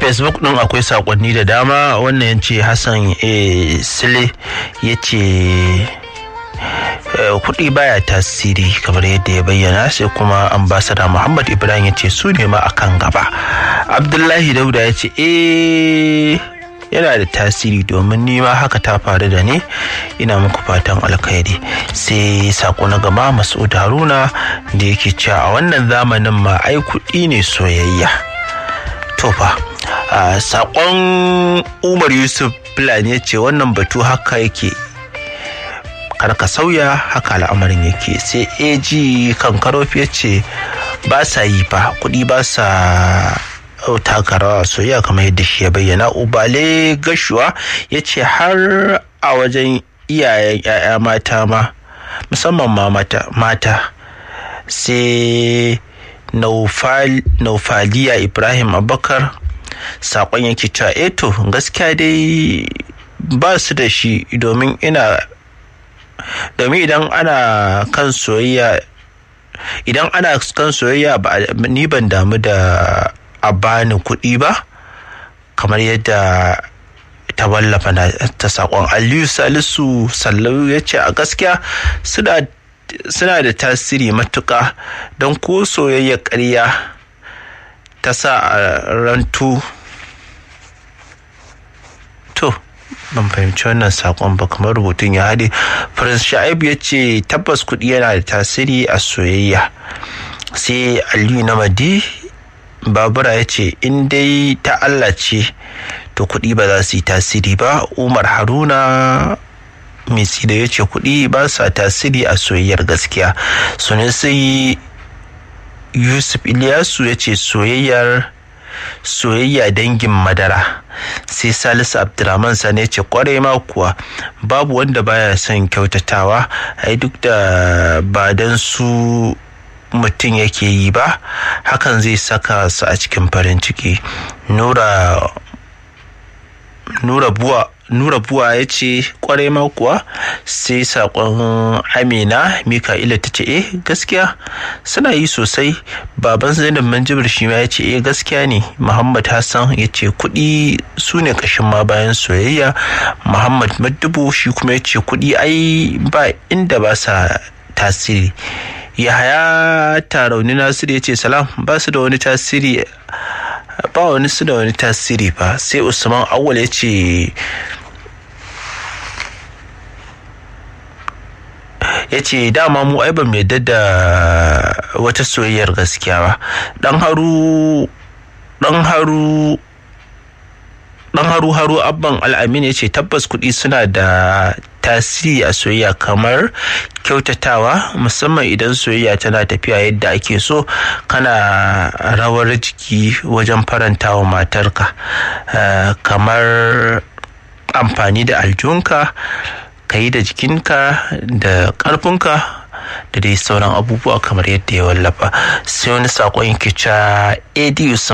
facebook din akwai sakonni da dama wannan ya ce hassan sile ya ce kuɗi baya tasiri kamar yadda ya bayyana sai kuma ambasada muhammad ibrahim ya ce su ne ma akan gaba abdullahi dauda ya ce eh yana da tasiri domin nima haka ta faru da ni ina muku fatan alkhairi sai sako na gaba masud haruna da yake cewa a wannan zamanin ma ai kuɗi ne soyayya to fa sakon umar yusuf fulani ya ce wannan batu haka yake kar ka sauya haka al'amarin yake sai ag kankarofi ya ce ba sa yi fa kuɗi ba sa taka rawa soyayya kamar yadda shi ya bayyana ubale gashuwa ya ce har a wajen iyayen 'ya'ya mata ma musamman ma mata sai naufaliya ibrahim abakar saƙon yake cewa eto gaskiya dai ba su da shi domin ina domin idan ana kan soyayya idan ana kan soyayya ni ban damu da a bani kuɗi ba kamar yadda ta wallafa ta saƙon aliyu salisu sallau ya ce a gaskiya suna da tasiri matuƙa don ko soyayya ƙarya ta sa a rantu to ban fahimci wannan sakon ba kamar rubutun ya haɗe prince sha'ib ya ce tabbas kuɗi yana da tasiri a soyayya sai aliyu na madi babura ya ce in dai ta allah ce to kuɗi ba za su yi tasiri ba umar haruna misi da ya ce kuɗi ba sa tasiri a soyayyar gaskiya sunan sai yusuf iliyasu ya ce soyayyar soyayya dangin madara sai salisu abdulrahman sani ce kwarai ma kuwa babu wanda baya son kyautatawa ai duk da ba don su mutum yake yi ba hakan zai saka su a cikin farin ciki nura nura buwa nura buwa ya ce kwarai ma kuwa sai sakon amina mika'ila ta ce eh gaskiya suna yi sosai baban zainab manjibir shi ma ya ce eh gaskiya ne muhammad hassan ya ce kuɗi su ne ƙashin ma bayan soyayya muhammad madubu shi kuma ya ce kuɗi ai ba inda ba sa tasiri yahaya tarauni nasiru ya ce salam ba su da wani tasiri ba wani su da wani tasiri ba sai usman awwal ya ce ya ce dama mu ai ba mu yadda da wata soyayyar gaskiya ba dan haru dan haru dan haru haru abban al'amin ya ce tabbas kuɗi suna da tasiri a soyayya kamar kyautatawa musamman idan soyayya tana tafiya yadda ake so kana rawar jiki wajen farantawa matarka kamar amfani da aljunka ka yi da jikinka da ƙarfinka da dai sauran abubuwa kamar yadda ya wallafa sai wani saƙon yake cewa adi